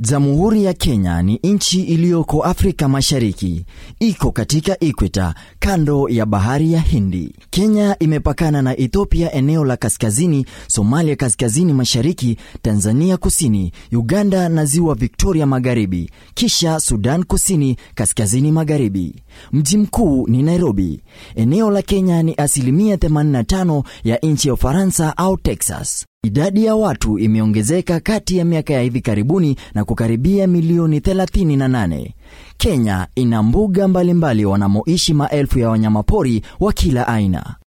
Jamhuri ya Kenya ni nchi iliyoko Afrika Mashariki, iko katika ikweta kando ya bahari ya Hindi. Kenya imepakana na Ethiopia eneo la kaskazini, Somalia kaskazini mashariki, Tanzania kusini, Uganda na ziwa Victoria magharibi, kisha Sudan kusini kaskazini magharibi. Mji mkuu ni Nairobi. Eneo la Kenya ni asilimia 85 ya nchi ya Ufaransa au Texas. Idadi ya watu imeongezeka kati ya miaka ya hivi karibuni na kukaribia milioni 38. Kenya ina mbuga mbalimbali wanamoishi maelfu ya wanyamapori wa kila aina.